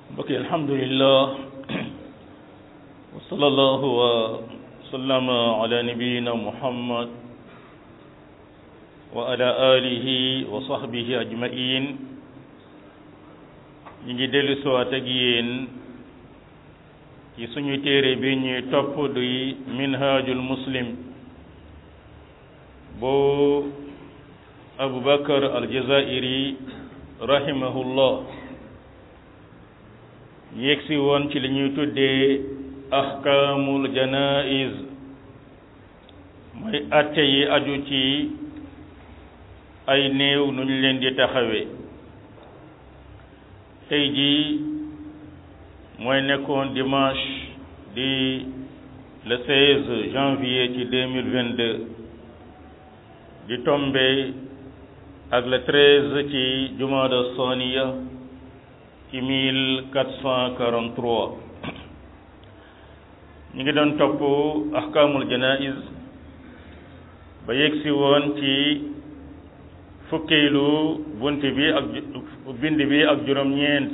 mbokk yi alhamdulillah wa sallallahu wa sallama ala nabiyina muhammad wa ala alihi wa sahbihi ajmain ñu ngi dellu siwaat ak yéen ci suñu téere bi ñuy topp duy minhajul muslim boo abubakar aljazairi rahimahullah yegsi woon ci li ñuy tuddee ahkaamul janaiz mooy atte yi aju ci ay néew nu ñu leen di taxawee tey jii mooy nekkoon dimanche di le 16 janvier ci 2022 di tombe ak le 13 ci jumada saniya ci 1443 ñu ngi doon topp ahkaamul janaiz ba yegsi woon ci fukkeelu bunt bi ak bind bi ak juróom-ñeent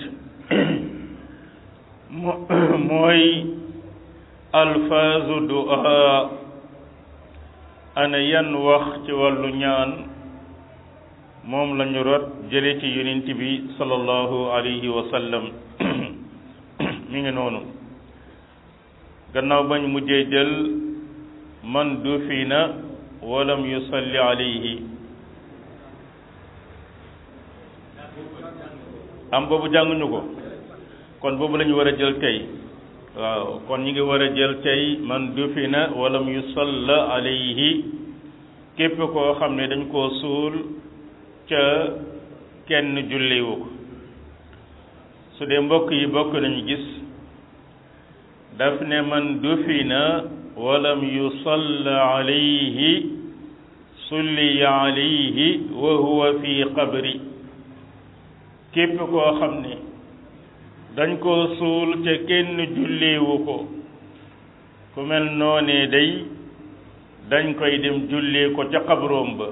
mooy alfaazu du'a ana yan wax ci wàllu ñaan moom lañu rot jële ci yonent bi sallallahu alayhi wa sallam mi ngi noonu gannaaw bañ mujjee jël man dufina walam yusalli alayhi am boobu jànguñu ko kon boobu la ñu war a jël tey waaw kon ñu ngi war a jël tey man dufina walam yusalla alayhi képp koo xam ne dañ koo suul ca kenn julliwu ko su dee mbokk yi bokk nañu gis daf ne man dufina walam yusalla alayhi sulliya alayhi wa huwa fi qabri képp koo xam ne dañ koo suul ca kenn julliwu ko ku mel noonee day dañ koy dem jullee ko ca xabroom ba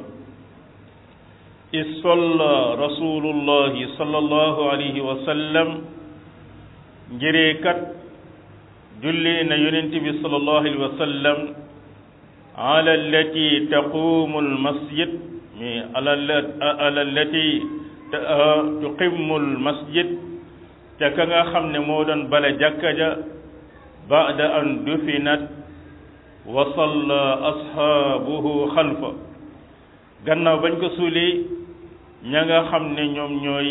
isalla rasulullahi sallallahu alayhi wa sallam njëree kat jullee na yonent bi sallallahu alayhi wa sallam ala allati taqumu almasjid mi ala allati tuqimu almasjid ca ka nga xam ne moo doon bale jàkka ja baada an dufinat wa salla ashaabuhu xalfa gannaaw bañ ko suulee ña nga xam ne ñoom ñooy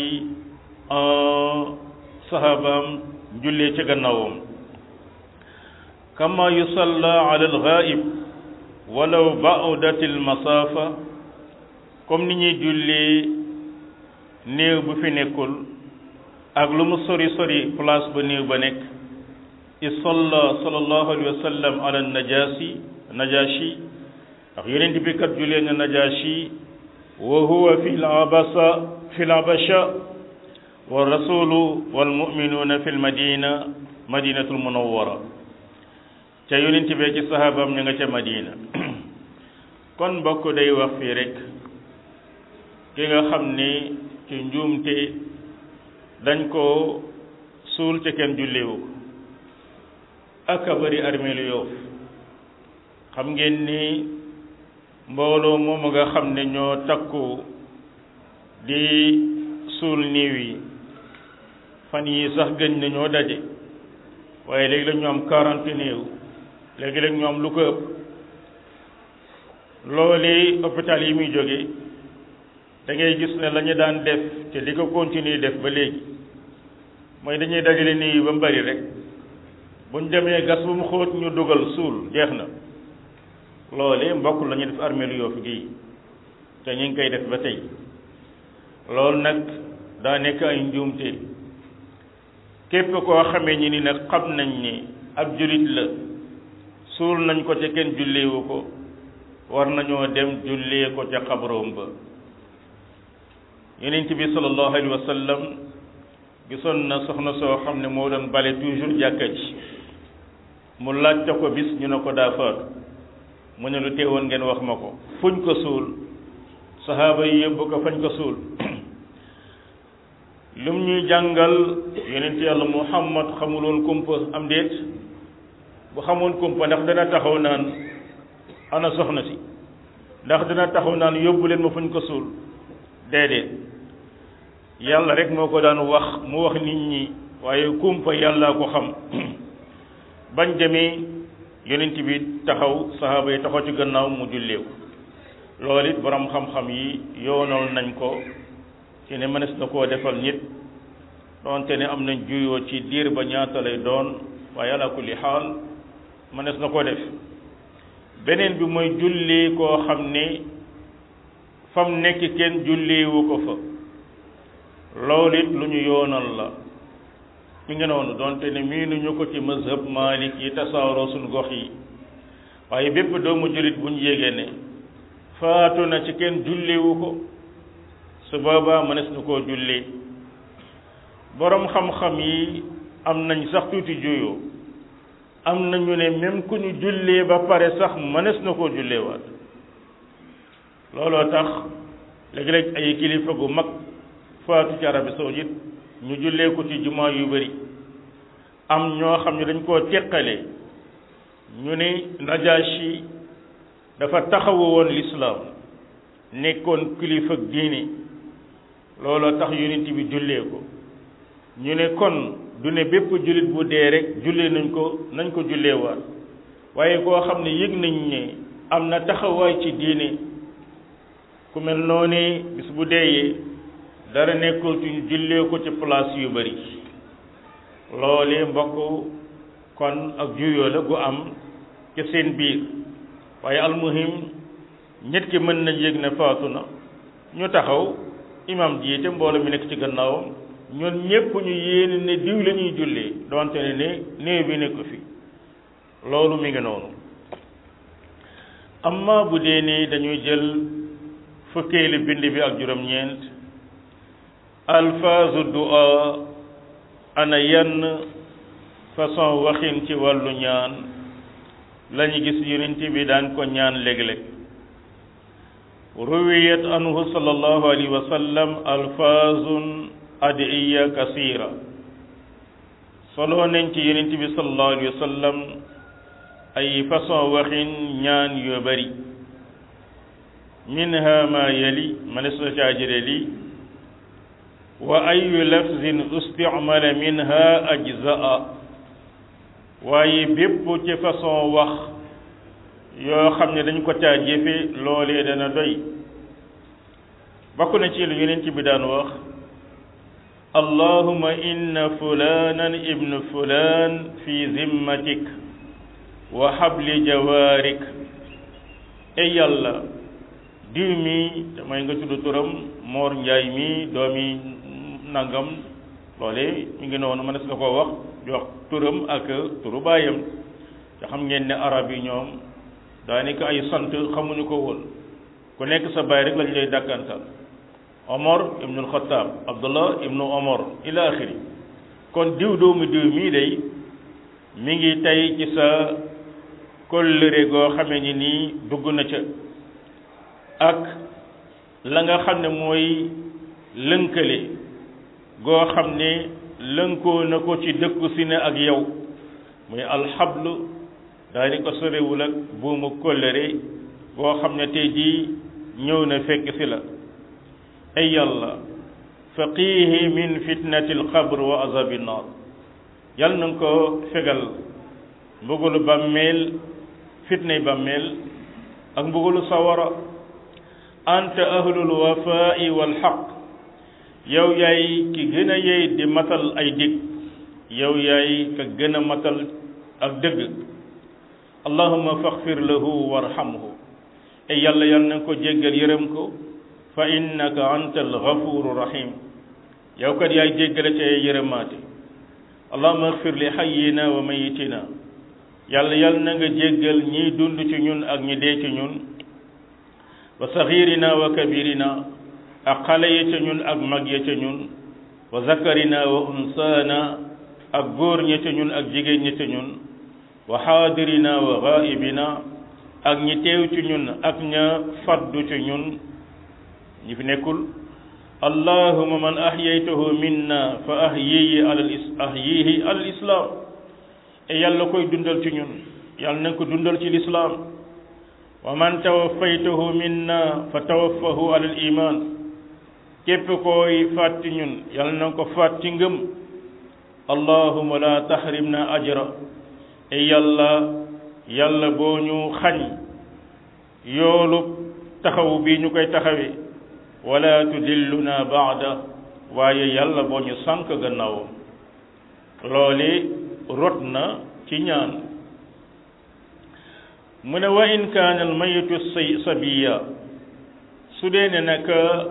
sahabaam jullee ca gannaawam kama yusalla ala alghaib walaw ba'udat almasafa comme ni ñuy jullee néew bu fi nekkul ak lu mu sori sori place ba néew ba nekk isalla sallallahu alayhi wa sallam ala najasi najashi ndax yonent bi kat julee na najashi wa huwa fi labasa fi labasha wa rasulu wal muminuuna fi lmadina madinatul munawwara ca yonent bee ci sahabaam ña nga ca madina kon mbokk day wax fii rek ki nga xam ni ci njuumte dañ ko suul ca kenn jullewu ko ak a bari armeelu Yoof xam ngeen ni mbooloo moom nga xam ne ñoo takku di suul niiw yi fan yi sax gëñ na ñoo daje waaye léegi la ñu am quarante néew léegi la ñu am lu ko ëpp loolu hôpital yi muy jóge da ngay gis ne la ñu daan def te di ko continuer def ba léegi mooy dañuy dajale nii ba mu bari rek buñ demee gas bu mu xóot ñu dugal suul jeex na loole mbokk la ñuy def armée lu Yoff gi te ñu ngi koy def ba tey loolu nag daa nekk ay njuumte képp koo xamee ñi ni nag xam nañ ni ab jullit la suul nañ ko ca kenn julleewu ko war nañoo dem jullee ko ca xabroom ba yonent bi sallallahu alayhi wa sallam gisoon na soxna soo xam ne moo doon bale toujours jàkka ji mu laajte ko bis ñu ne ko daa faatu mu ne lu teewoon ngeen wax ma ko fuñ ko suul saxaaba yi yóbbu ko fañ ko suul lum ñuy jàngal yonent yàlla muhammad xamuloon kumpa am déet bu xamoon kumpa ndax dana taxaw naan ana soxna si ndax dana taxaw naan yóbbu leen ma fuñ ko suul déedéet yàlla rek moo ko daan wax mu wax nit ñi waaye kumpa yàllaa ko xam bañ demee yonent bi taxaw sahaaba yi taxaw ci gannaaw mu jullee ko loolu it borom xam-xam yi yoonal nañ ko ci ne mënees na koo defal nit doonte ne am nañ juyoo ci diir ba ñaata lay doon waaye ala kulli xaal mënees na koo def beneen bi mooy julli koo xam ne fam nekk kenn julliwu ko fa loolu it lu ñu yoonal la mi ngi noonu doonte ne miinuñu ko ci mazhab malik yi tasaaroo suñ gox yi waaye bépp doomu jullit bu ñu yégee ne faatu na ci kenn julliwu ko su boobaa mënees na koo julli boroom xam-xam yi am nañ sax tuuti juyoo am nañu ne même ku ñu jullee ba pare sax mënees na koo julleewaat looloo tax léegi-léeg ay kilifa gu mag faatu ci Arabie saoudite ñu jullee ko ci jumaa yu bari am ñoo xam ne dañ koo teqale ñu ne Najashi dafa taxawu woon lislaam nekkoon kilifa diine looloo tax yonent bi jullee ko ñu ne kon du ne bépp jullit bu dee rek jullee nañ ko nañ ko julleewaat waaye koo xam ne yëg nañ ne am na taxawaay ci diine ku mel noonu bis bu deeyee dara nekkul ci ñu jullee ko ci place yu bari loolee mbokk kon ak juyoo la gu am ci seen biir waaye almuhim nit ki mën nañ yëg ne faatu na ñu taxaw imam jiite mbooloo mi nekk ci gannaawam ñun ñépp ñu yéene ne diw la ñuy jullee donte ne ne néew bi nekk fi loolu mi ngi noonu amma bu dee ni dañuy jël fukkeelu bind bi ak juróom-ñeent alfaazu du'a ana yenn façon waxin ci wàllu ñaan lañu gis yonent bi daan ko ñaan léeg-léeg ruwiyat anhu sallallahu alayhi wa sallam alfaazun adiya kasira solo nañ ci yonent bi sallallahu alayhi wa sallam ay façon waxin ñaan yu bari minha ma yali manes na caa jële li wa ayu lafzin usticmala minha ajzaa waaye bépp ci façon wax yoo xam ne dañ ko caa jëfe loolee dana doy bokk na ci lu yonent bi daan wax allahuma inna fulanan ibnu fulan fi zimmatik wa habli jawaarik ey yàlla diw mi damay nga tudd turam moor njaay mi doomi nangam loole mi ngi noonu mënees nga koo wax di wax turam ak turu baayam te xam ngeen ne arab yi ñoom daanaka ay sant xamuñu ko woon ku nekk sa baay rek lañ lay dàkkantal omar ibnu alxataab abdullah ibnu omar ila axiri kon diw doomu diw mii day mi ngi tey ci sa kóllëre goo xamee ni nii dugg na ca ak la nga xam ne mooy lënkale goo xam ne lënkoo na ko ci dëkku si ne ak yow muy alxablu daal di ko sorewul ak buumu kóllëre goo xam ne tey jii ñëw na fekk si la ay yàlla faqihi min fitnati alqabr wa azabi nnar yàlla na nga ko fegal mbugalu bàmmeel fitnay bàmmeel ak mbugalu sawara anta ahlul wafai wal xaq yow yaay ki gën a yey di matal ay dig yow yaay ka gën a matal ak dëgg allahuma faxfir lahu warhamhu e yàlla yàlla na ko jéggal yërëm ko fa innaka anta alghafuru rahim yow kat yaay jéggale ca yërëmaate allahuma axfir li xayyina wa mayitina yàlla yàlla na nga jéggal ñiy dund ci ñun ak ñi dee ci ñun wa saxirina wa kabirina ak xale ya ca ñun ak mag ya ca ñun wa zakarina wa unsaana ak góor ña ca ñun ak jigéen ña ca ñun wa xaadirina wa gaibina ak ñi teew ci ñun ak ña faddu ci ñun ñi fi nekkul allahuma man ahyaytahu minna fa ahyihi alal is ahyihi alal islam e yàlla koy dundal ci ñun yàlla na ko dundal ci lislaam wa man tawaffaytahu minna fa tawaffahu alal iman képp koy faat ci ñun yàlla na ko faat ci ngëm allahuma la tahrimna ajra e yàlla yàlla boo ñu xañ yoolu taxaw bi ñu koy taxawee wala tudilluna baada waaye yàlla boo ñu sànk gannaawam loole rot na ci ñaan mu ne wa in kaana al mayitu say sabiya su dee ne nag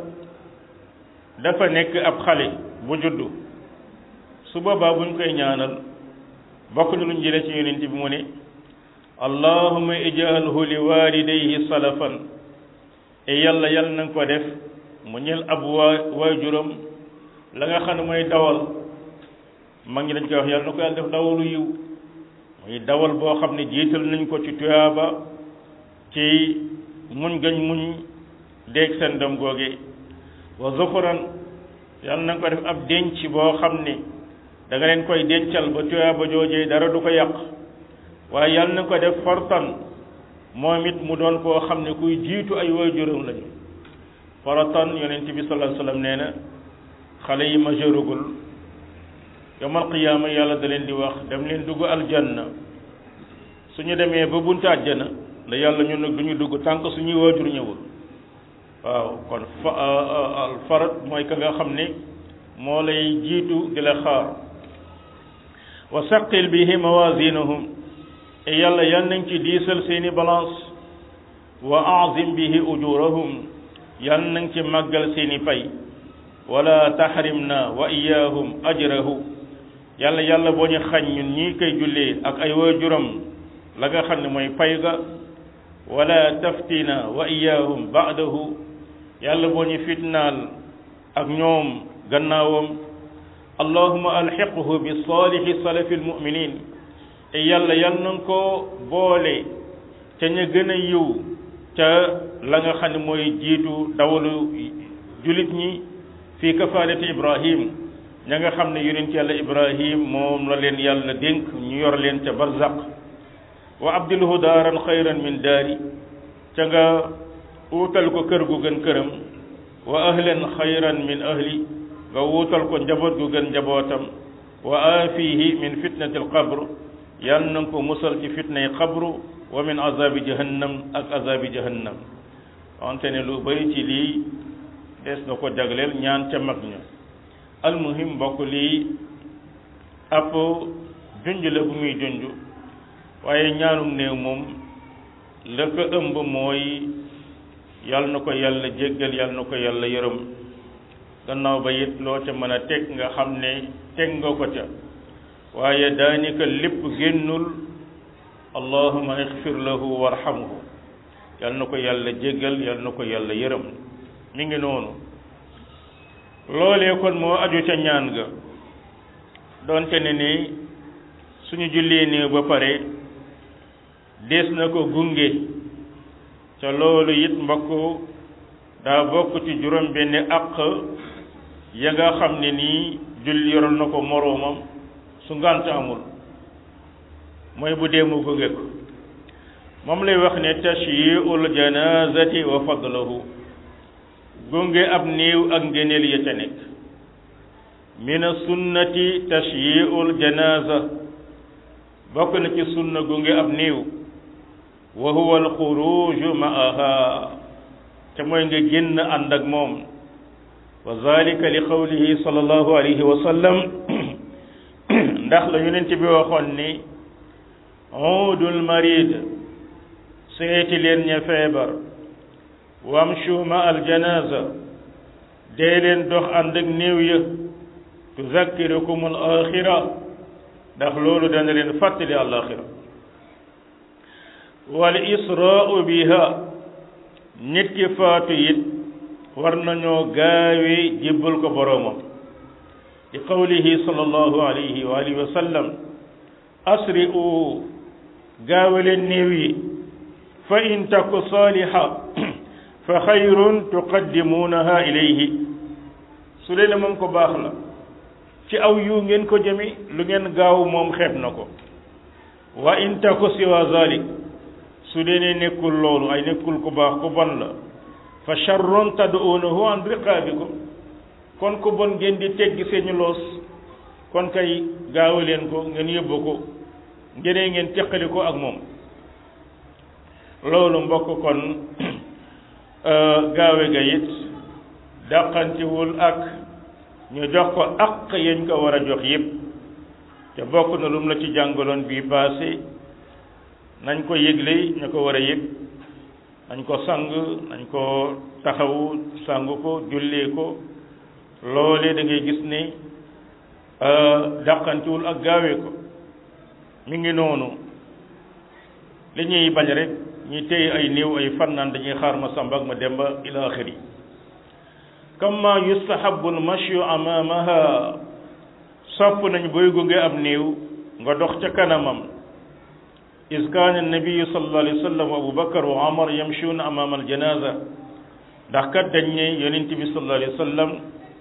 dafa nekk ab xale bu juddu su boobaa buñ koy ñaanal bokk na luñ jëlee ci yonent bi mu ne allahuma ijalhu li walidayhi salafan e yàlla yàlla na nga ko def mu ñel ab waa waajuram la nga xam ne mooy dawal mag ñi dañ koy wax yàlla na ko yàlla def dawalu yiw muy dawal boo xam ne jiital nañ ko ci tuyaaba ci muñ gañ muñ déeg seen doom googe wa zuxuran yàlla na nga ko def ab denc boo xam ne da nga leen koy dencal ba tuyaaba joojee dara du ko yàq waaye yàlla na ko def fartan moom it mu doon koo xam ne kuy jiitu ay waajuram lañu faratan yonent bi sallallahu alayhi wasallam nee na xale yi majeurugul yawmal qiyaama yàlla da leen di wax dem leen dugg aljanna suñu demee ba buntu àjjana la yàlla ñun nag du ñu dugg tànk suñuy waajur ñëwul waaw kon fa al farat mooy ka nga xam ne moo lay jiitu di la xaar wa saqil bihi mawazinahum e yàlla yan nañ ci diisal seeni balance wa azim bihi ujurahum yan nañ ci màggal seeni pay wala tahrimna wa iyahum ajrahu yàlla yàlla boo ñu xañ ñun ñii koy jullee ak ay waajuram la nga xam ne mooy pay ga wala taftina wa iyahum ba'dahu yàlla boo ñu fitnaal ak ñoom gannaawam allahuma alxiqhu bi salihi salafi almuminin te yàlla yal na ko boole ca ña gën a yiw ca la nga xam ne mooy jiitu dawalu julit ñi fii kafaalati ibrahim ña nga xam ne yonent yàlla ibrahim moom la leen yàlla dénk ñu yor leen ca barzaq wa abdilhu daaran xayran min daari ca nga uutal ko kër gu gën këram wa ahlan xayran min ahli nga wuutal ko njaboot gu gën njabootam wa aafihi min fitnati alqabr yal na ko musal ci fitnay qabru wa min azabi jahannam ak azabi jahannam wante ne lu bari ci lii des na ko jagleel ñaan ca mag ña almuhim mbokk lii ab junj la bu muy junj waaye ñaanum néew moom la ko ëmb mooy yal na ko yàlla jéggal yal na ko yàlla yërëm gannaaw ba it loo ca mën a teg nga xam ne teg nga ko ca waaye daanika lépp génnul allahuma ixfir lahu warhamhu yal na ko yàlla jéggal yal na ko yàlla yërëm mi ngi noonu loolee kon moo aju ca ñaan ga doonte ne ni suñu jullee néew ba pare des na ko gunge ca loolu it mbokk daa bokk ci juróom benn àq ya nga xam ne nii julli yoral na ko moroomam su ngànt amul mooy bu dee mu gunge ko moom lay wax ne tashyi'ul janazati wa fadlahu gunge ab néew ak ngëneel ya ca nekk min sunnati tashyi'ul janaza bokk na ci sunna gunge ab néew wa huwa alxuruju ma'aha te mooy nga génn ànd ak moom wa zalika li qawlihi sallallahu alayhi wa sallam ndax la yonent bi waxoon ni uudul marid seeti leen ña feebar wamshu ma al janaza dee leen dox ànd ak néew ya tuzakkirukum al axira ndax loolu dana leen fàttali al axira wal israau biha nit ki faatu it war nañoo gaawe jébbal ko boroomam li qawlihi sallallahu alayhi wa alihi wa sallam asri'u gaawe leen néew yi fa in taku saaliha fa xayrun tuqaddimuunaha ilayhi su dee ne moom ko baax la ci aw yu ngeen ko jëmi lu ngeen gaaw moom xeeb na ko wa in taku siwa zalik su dee ne nekkul loolu ay nekkul ku baax ku bon la fa charron tad'uunahu an riqaabikum kon ku bon ngeen di teggi seeni loos kon kay gaaw leen ko ngeen yóbbu ko ngeenee ngeen teqali ko ak moom loolu mbokk kon gaawe ga it dàqantiwul ak ñu jox ko aq yañ ko war a jox yépp te bokk na lum la ci jàngaloon bii passé nañ ko yëgle ñu ko war a yëg nañ ko sang nañ ko taxawu sang ko jullee ko loolee da ngay gis ne dàqantiwul ak gaawee ko mi ngi noonu li ñuy bañ rek ñi téye ay néew ay fan naan dañuy xaar ma samba ak ma demba ila axiri kama yustahabu almashyu amamaha sopp nañ booy gunge ab néew nga dox ca kanamam is kaana annabiyu sallallahu alayhi wa sallam wa abu bakar wa omar yamshuuna amama aljanaza ndax kat dañ ne yonent bi sallallahu alayhi wa sallam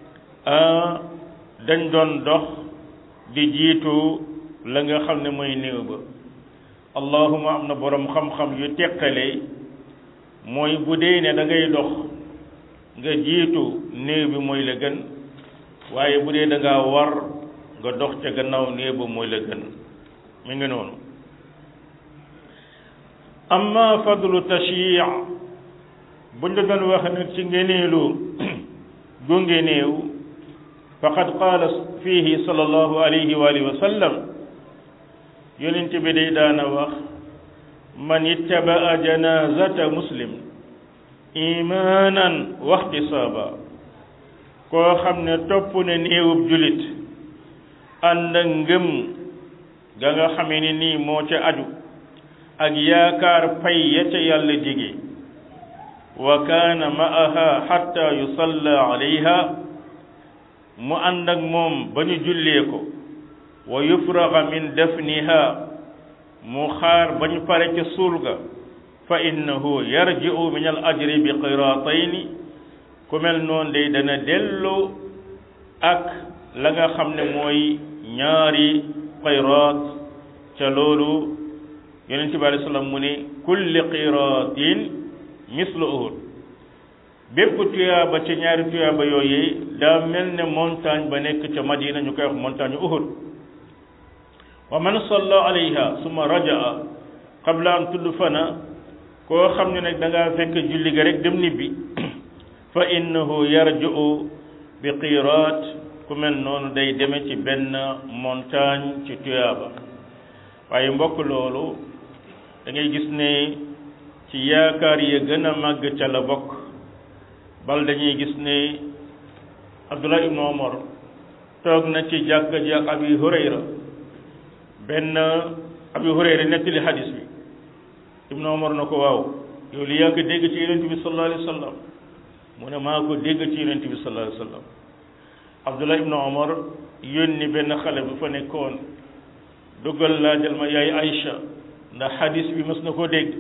dañ doon dox di jiitu la nga xam ne mooy néew ba allahuma am na borom xam-xam yu teqale mooy bu dee ne da ngay dox nga jiitu néew bi mooy la gën waaye bu dee da ngaa war nga dox ca gannaaw néew ba mooy la gën mi ngi noonu amma fadlu tashyi' buñ la doon wax nag ci ngeneelu gunge néew faqad qaala fiihi sallallahu alayhi wa alihi wa sallam yonent bi day daana wax man ittabaa janazata muslim imaanan waxtisaaba koo xam ne topp ne néewub julit ànd ak ngëm ga nga xamee ni nii moo ca aju ak yaakaar pay ya ca yàlla dige wa kaana ma'aha xatta yusalla alayha mu ànd ak moom ba ñu jullee ko wa yufraga min dafniha mu xaar ba ñu pare ca suul ga fa innahu yarji'u min al ajri bi qiraatayni ku mel noonu day dana dellu ak la nga xam ne mooy ñaari qiraat ca loolu yonent bi alayhi salaam mu ne kulli qiraatin mislu uhud bépp tuyaaba ca ñaari tuyaaba yooyu daa mel ne montagne ba nekk ca madina ñu koy wax montagne uhud wa man salla alayha summa rajaa qabla an tudfana koo xam ne nag da ngaa fekk julli ga rek dem nibbi fa innahu yarji'u bi qiraat ku mel noonu day deme ci benn montagne ci tuyaaba waaye mbokk loolu da ngay gis ne ci yaakaar yi gën a màgg ca la bokk bal dañuy gis ne Abdullah ibnu Omar toog na ci jàkka ji ak Abi Hurayra benn Abi Hurayra nettali hadis bi ibnu Omar na ko waaw yow li yaa ko dégg ci yonent bi sallallahu alayhi wa sallam mu ne maa ko dégg ci yonent bi sallallahu alayhi wa sallam Abdullah ibnu Omar yónni benn xale bu fa nekkoon duggal laajal ma yaay Aïcha ndax hadis bi mës na koo dégg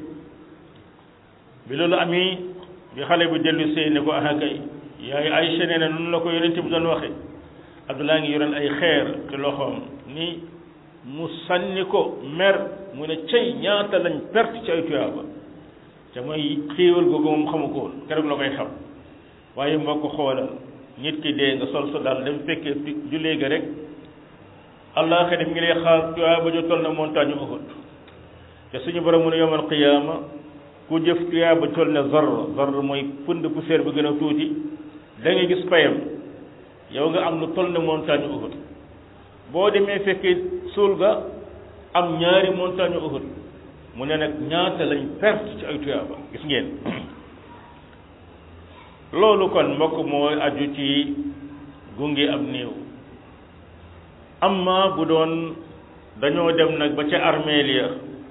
bi loolu amee bi xale bu dellu see ne ko ah kay yaay Aïcha nee na noonu la ko yonent bi doon waxe Abdullah ngi yoroon ay xeer ci loxoom ni mu sànni ko mer mu ne cey ñaata lañ perte ci ay tuyaaba te mooy xéewal googu moom xamu ko woon keroog la koy xam waaye mbokk xoolal nit ki dee nga sol sa daal dem fekkee jullee ga rek allah xëy ngi lay xaar tuyaaba ju toll na montagne Uhud te suñu borom mu ne yawmal qiyaama ku jëf tuyaaba toll ne zarra zarra mooy pënd poussière bi gën a tuuti da ngay gis payam yow nga am lu toll ne montagne Uhud boo demee fekkee suul ga am ñaari montagne Uhud mu ne nag ñaata lañ perte ci ay tuyaaba gis ngeen loolu kon mbokk mooy aju ci gunge ab néew amma bu doon dañoo dem nag ba ca armeel ya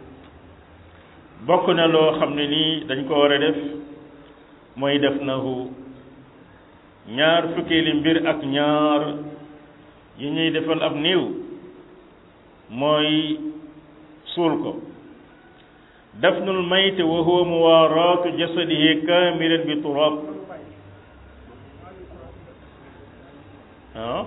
bokk na loo xam ne nii dañ ko war a def mooy def nahu ñaar fukkeeli mbir ak ñaar yi ñuy defal ab néew mooy suul ko dafnul mayte wa huwa muwaaraatu jasadihi kaamilan bi turaab ah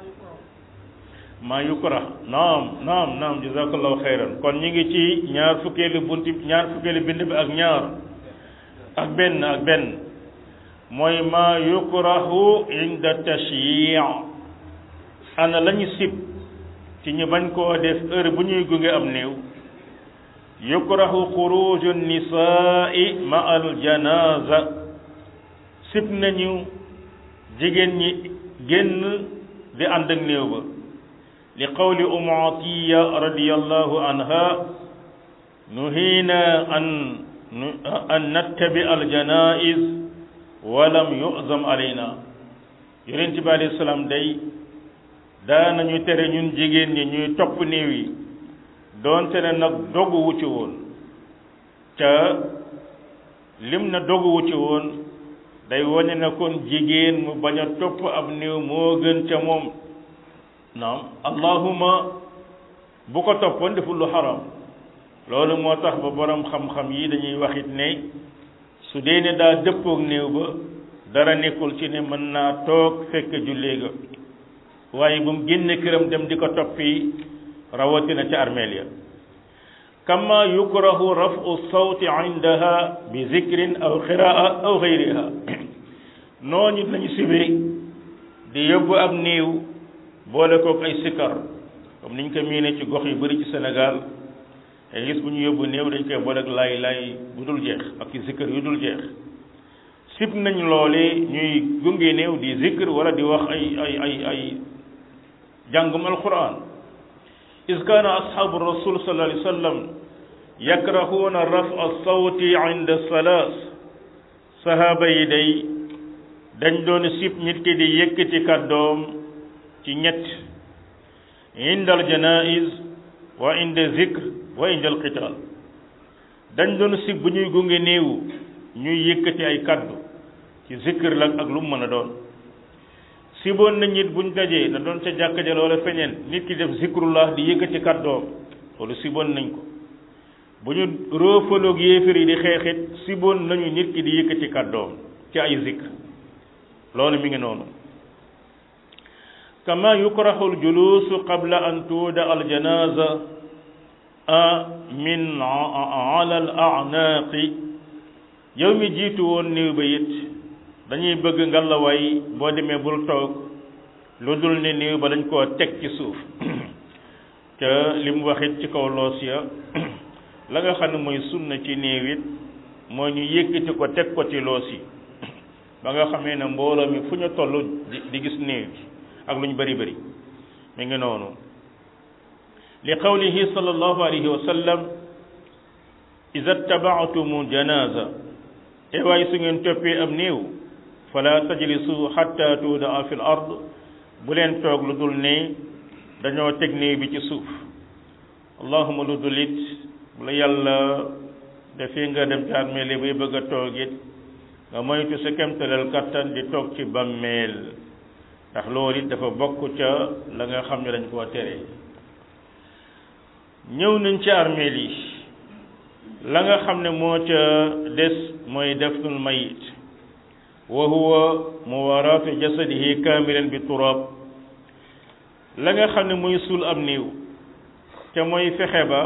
maa yukra naam naam naam jazakallahu xayran kon ñu ngi ci ñaar fukkeelu bunti ñaar fukkeelu bind bi ak ñaar ak benn ak benn mooy maa yukrahu inda tashyi' ana lañu sib ci ñu bañ koo def heure bu ñuy gunge am néew yukrahu xuruju nisaa'i ma al janaza sib nañu jigéen ñi génn di ànd ak néew ba li qawli umu atiya radiyallahu anha nuhiina an an nattabi al janaiz walam yuzam alayna yonent bi alayhi salaam day daanañu tere ñun jigéen ñi ñuy topp néew yi doonte ne nag dogu wu ci woon ca lim na dogu wu ci woon day wane na kon jigéen mu bañ a topp ab néew moo gën ca moom naam allahuma bu ko toppoon deful lu xaram loolu moo tax ba borom xam-xam yi dañuy waxit ne su dee ne daa dëppoog néew ba dara nekkul ci ne mën naa toog fekk jullee ga waaye bu mu génne këram dem di ko toppi rawatina ca armeel ya kama yukrahu rafu sawti indaha bi zikrin aw qiraa aw gayriha noonu lañu sibee di yóbbu ab néew boole kook ay sikkar comme niñ ko miine ci gox yu bari ci Sénégal ay gis bu ñu yóbbu néew dañ koy boole ak lay lay bu dul jeex ak ci sikkar yu dul jeex sib nañ loole ñuy gunge néew di zikr wala di wax ay ay ay ay jàngum alquran is kaana asxaabu rasul sallallahu alayhi wa sallam yakrahuuna rafa sawti inda salaas sahaaba yi day dañ doon sib nit ki di yëkkati kàddoom ci ñett inda al janaiz wa inda zikr wa inda al qital dañ doon sib bu ñuy gunge néew ñuy yëkkati ay kàddu ci zikr la ak lu mu mën a doon siboon na nit buñ dajee na doon ca jàkka ja wala feñeen nit ki def zikrullah di yëkkati kàddoom loolu siboon nañ ko bu ñu roofaloog yéefar yi di xeexit siboon nañu nit ki di yëkkati kàddoom ci ay zikr loolu mi ngi noonu kama yukrahu aljulusu qabla an tuuda aljanaza min ala al a'naqi yow mi jiitu woon néew ba it dañuy bëgg ngalawaay boo demee bul toog lu dul ne néew ba dañ koo teg ci suuf te li mu waxit ci kaw loos ya la nga xam ne mooy sunna ci néew it moo ñu yëkkati ko teg ko ci loos yi ba nga xamee ne mbooloo mi fu ñu toll di gis néew bi ak lu ñu bëri bëri mi ngi noonu li qawlihi sallallahu alayhi wa sallam iza tabaatumu janaza e waaye su ngeen toppee am néew fala tajlisu hatta tuudaa fi l ard bu leen toog lu dul ne dañoo teg néew bi ci suuf allahuma lu dul it bu la yàlla dafee nga dem ci armeel bay bëgg a toog it nga moytu sa kemtalal kattan di toog ci bàmmeel ndax loolu it dafa bokk ca la nga xam ne dañ koo tere ñëw nañ ci armeel yi la nga xam ne moo ca des mooy defnul mayit wa huwa muwaraatu jasadihi kaamilan bi turab la nga xam ne mooy suul am néew te mooy fexe ba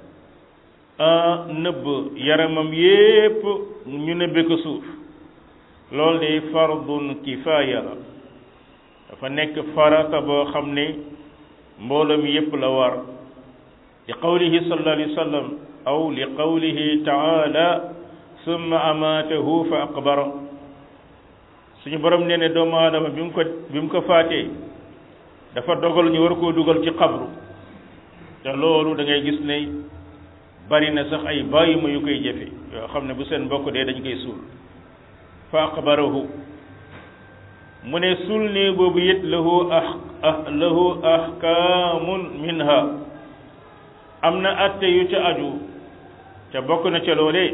nëbb yaramam yépp ñu nëbbe ko suuf loolu de fardun kifaaya la dafa nekk farata boo xam ne mbooloo mi yépp la war li qawlihi sallallahu alayhi wa sallam aw li qawlihi taala summa amaatahu fa aqbara suñu borom nee ne doomu aadama bi mu ko bi mu ko faatee dafa dogal ñu war koo dugal ci xabru te loolu da ngay gis ne bari na sax ay bàyyi ma yu koy jëfe yoo xam ne bu seen mbokk dee dañ koy suul fa aqbarahu mu ne suul ne boobu it lahu ah lahu ahkaamun minha am na atte yu ca aju te bokk na ca loolee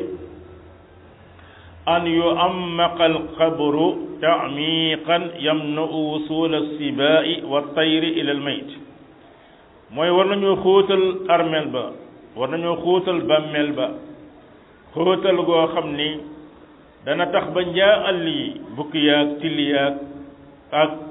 an yu ammaqa alqabru taamiqan yamna'u wusul alsibai wa tayri ila almayt mooy war nañoo xóotal armel ba war nañoo xóotal bàmmeel ba xóotal goo xam ni dana tax ba njaa àll yi bukki yaag tilli yaag ak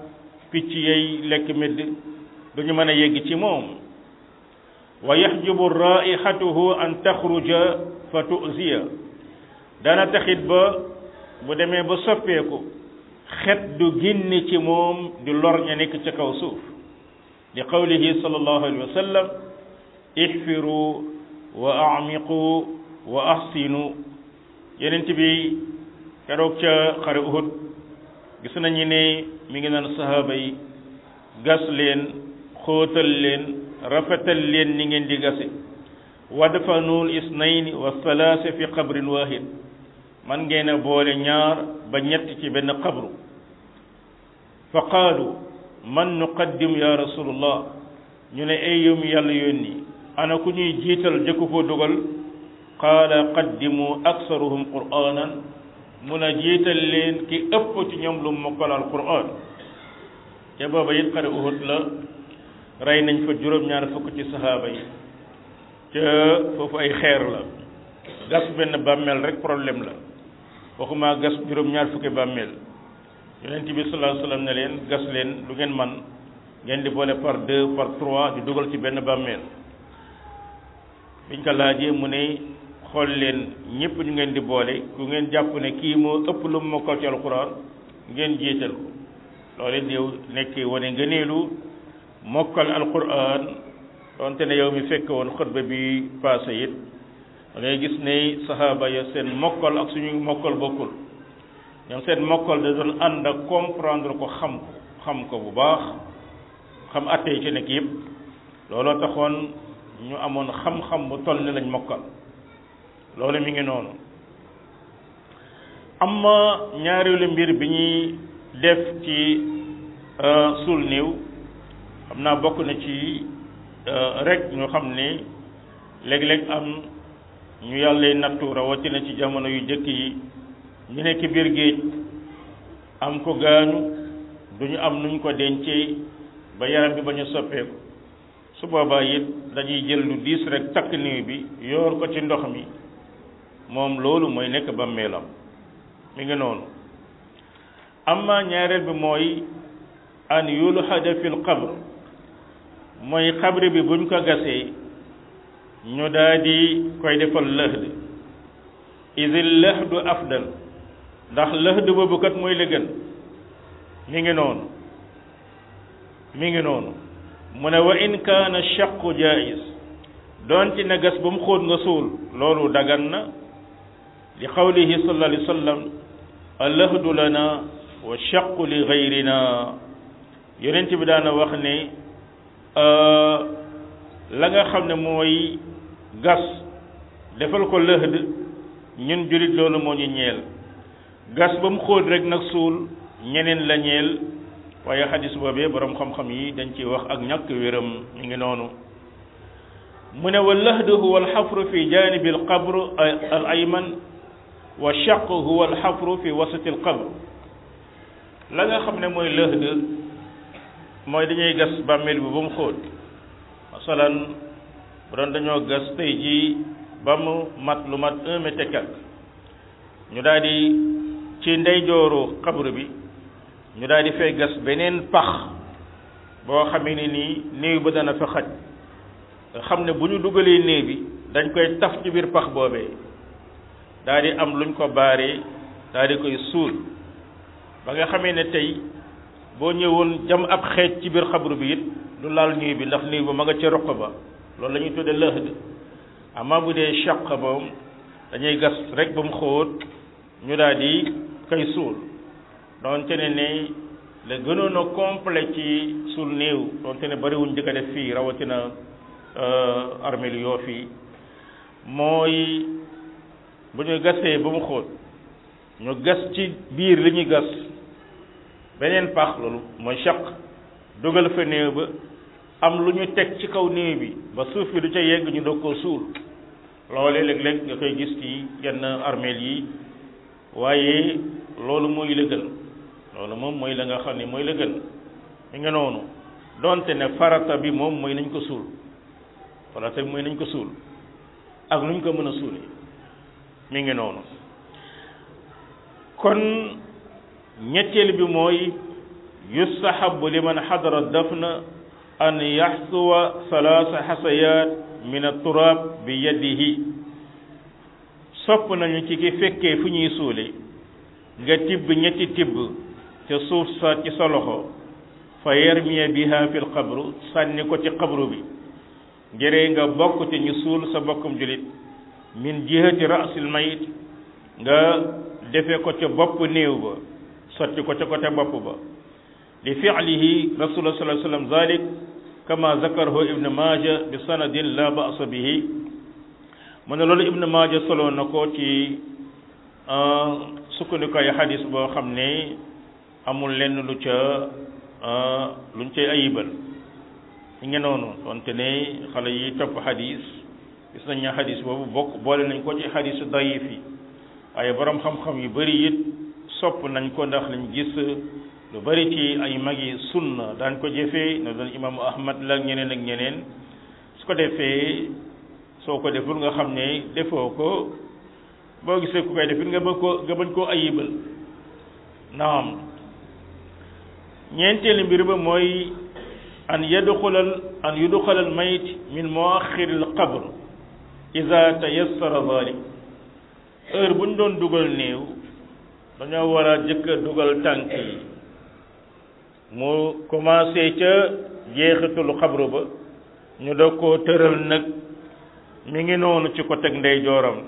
picc yay lekk medd duñu mën a yegg ci moom wa yaxjubu raihatuhu an taxruja fa tuziya dana taxit ba bu demee ba soppeeku xet du génne ci moom di lor ña nekk ca kaw suuf li qawlihi sallallahu alayhi wa sallam ihfiru wa amiqu wa ahsinu yenent bi keroog ca xare Uhud gis nañu ne mi ngi naan sahaaba yi gas leen xóotal leen rafetal leen ni ngeen di gase wadfanul isnayni wa thalaasa fi qabrin wahid man ngeen a boole ñaar ba ñett ci benn qabru fa qaalu man nuqaddim ya rasulullah ñu ne ay yow mi yàlla yónni ana ku ñuy jiital jëkku ko dugal qaala qaddimu aksaruhum qur'anan mun a jiital leen ki ëpp ci ñoom lu mokkal al qur'an te booba it xare Uhud la rey nañ fa juróom-ñaar fukk ci sahaaba yi ca foofu ay xeer la gas benn bàmmeel rek problème la waxuma gas juróom-ñaar fukki bàmmeel yonent bi sallallahu alayhi wasallam ne leen gas leen lu ngeen man ngeen di boole par deux par trois di dugal ci benn bàmmeel biñ ko laajee mu ne xool leen ñëpp ñu ngeen di boole ku ngeen jàpp ne kii moo ëpp lu mu mokkal ci alquran ngeen jiital ko loolu déew nekk wane ngëneelu mokkal alquran donte ne yow mi fekk woon xutba bi passé it da ngay gis ne sahaaba ya seen mokkal ak suñu mokkal bokkul ñoom seen mokkal da doon ànd ak comprendre ko xam ko xam ko bu baax xam atte yi ci nekk yëpp looloo taxoon ñu amoon xam-xam bu toll ni lañ mokkal loolu mi ngi noonu amma ñaareelu mbir bi ñuy def ci suul néew xam naa bokk na ci rek ñu xam ne léeg-léeg am ñu yàlla nattu rawatina ci jamono yu jëkk yi ñu nekk biir géej am ko gaañu duñu am nuñ ko dencee ba yaram bi ba ñu soppeeku su boobaa it dañuy jël lu diis rek takk néew bi yoor ko ci ndox mi moom loolu mooy nekk bàmmeelam mi ngi noonu amma ñaareel bi mooy an yulhada fil qabr mooy xabri bi buñ ko gasee ñu daal di koy defal lëhd idil lëhdu afdal ndax lëhd boobu kat mooy la gën mi ngi noonu mi ngi noonu mu ne wa in kaana shaqu jaiz doonte na gas ba mu xóot nga suul loolu dagan na li qawlihi sallallahu alayhi wa sallam allahdu lana wa shaqu li gayrina yonent bi daana wax ne la nga xam ne mooy gas defal ko lëhd ñun julit loolu moo ñu ñeel gas ba mu xóot rek nag suul ñeneen la ñeel waaye xadis boobee borom xam-xam yi dañ ciy wax ak ñàkk wéram ñu ngi noonu mu ne wa lahdu huwa alxafru fi janibi alqabr al ayman wa shaq huwa alxafru fi wasati alqabr la nga xam ne mooy lëhd mooy dañuy gas bàmmeel bi ba mu xóot masalan bu doon dañoo gas tey jii ba mu mat lu mat un mètre quelque ñu daal di ci ndeyjooru xabru bi ñu daal di fay gas beneen pax boo xamee ne nii néew ba dana fa xaj nga xam ne bu ñu dugalee néew bi dañ koy taf ci biir pax boobee daal di am luñ ko baaree daal di koy suul ba nga xamee ne tey boo ñëwoon jam ab xeej ci biir xabru bi it du laal néew bi ndax néew ba ma nga ca roq ba loolu la ñuy tudde lëhd amaa bu dee chaq moom dañuy gas rek ba mu xóot ñu daal di koy suul doonte ne ne la gënoon a complet ci suul néew doonte ne bariwuñ di ko def fii rawatina armée lu yoo fii mooy bu ñu gasee ba mu xóot ñu gas ci biir li ñuy gas beneen pax loolu mooy chaq dugal fa néew ba am lu ñu teg ci kaw néew bi ba suuf bi du ca yegg ñu doog koo suul loolee léeg-léeg nga koy gis ci yenn armeel yi waaye loolu mooy la gën loolu moom mooy la nga xam ne mooy la gën mi nga noonu donte ne farata bi moom mooy nañ ko suul farata bi mooy nañ ko suul ak lu ñu ko mën a suulee mi ngi noonu kon ñetteel bi mooy yustahabu liman xadara dafna an yaxsuwa salaasa xasayat min aturaab bi yadihi sopp nañu ci ki fekkee fu ñuy suule nga tibb ñetti tibb ca suuf sa ci sa loxo fa yarmiya biha fil qabru sànni ko ci qabru bi ngere nga bokk ci ñu suul sa bokkum julit min jihati rasil mayit nga defe ko ca bopp néew ba sotti ko ca côté bopp ba li fi'lihi rasulullah sallallahu alayhi wasallam zalik kama zakarahu ibn maaja bi sanadin la ba'sa bihi mu ne loolu ibn maaja solo na ko ci sukkandikaay xadis boo xam ne amul lenn lu ca luñ cay ayibal ñu ngi noonu donte ne xale yi topp xadis gis nañ ne xadis boobu bokk boole nañ ko ci xadisu dayif yi waaye borom xam-xam yu bëri it sopp nañ ko ndax lañ gis lu bëri ci ay magi sunna daan ko jëfee na doon imaamu ahmad la ak ñeneen ak ñeneen su ko defee soo ko deful nga xam ne defoo ko boo gisee ku koy defit nga bëgg ko nga bañ koo ayibal naam ñeenteelu mbir ba mooy an yadxulal an yudxalal mayit min muaxiril qabr ida tayassara dalik heure bu ñu doon dugal néew dañoo war a jëkk a dugal tànk yi mu commencé ca jeexitul xabru ba ñu doog koo tëral nag mi ngi noonu ci ko teg ndeyjooram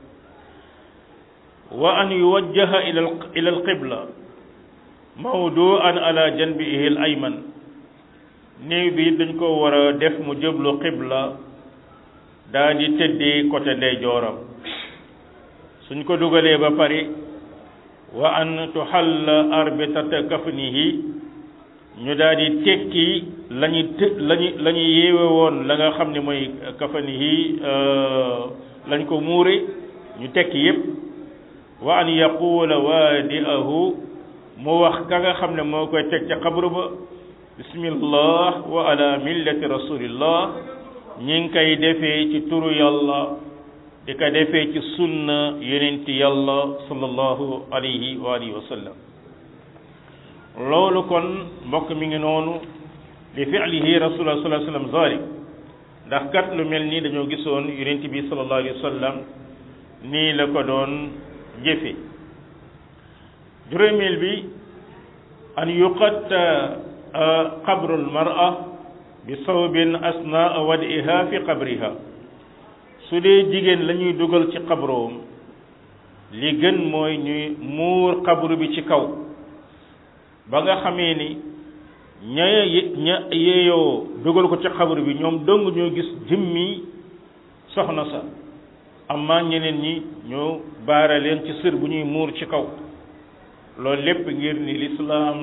wa an yuwajjaha ila ila alqibla mawduan ala janbihi al ayman néew bi dañ ko war a def mu jëblu qibla daa di tëddee côté ndeyjooram suñ ko dugalee ba pare wa an tuhalla arbitata kafnihi ñu daal di tekki lañu të lañu la ñu yeewe woon la nga xam ne mooy kafanihi lañ ko muure ñu tekki yépp wa an yaqula waadi'ahu mu wax ka nga xam ne moo koy teg ca xabru ba bismillah wa ala millati rasulillah ñi ngi koy defee ci turu yàlla di ko defee ci sunna yonenti yàlla sallallahu alayhi wa alihi wa sallam loolu kon mbokk mi ngi noonu li fi'lihi rasulullah sallallahu alayhi wa sallam zalik ndax kat lu mel nii dañoo gisoon yonent bi sallallahu alayhi wa sallam nii la ko doon jëfe juróomeel bi an yuqatta qabrul mar'a bi sawbin asnaa wadiha fi qabriha su dee jigéen la ñuy dugal ci xabroom li gën mooy ñuy muur xabru bi ci kaw ba nga xamee ni ña ña yeeyoo dugal ko ci xabru bi ñoom dong ñoo gis jëmmi soxna sa amma ñeneen ñi ñoo baara leen ci sër bu ñuy muur ci kaw loolu lépp ngir ni lislaam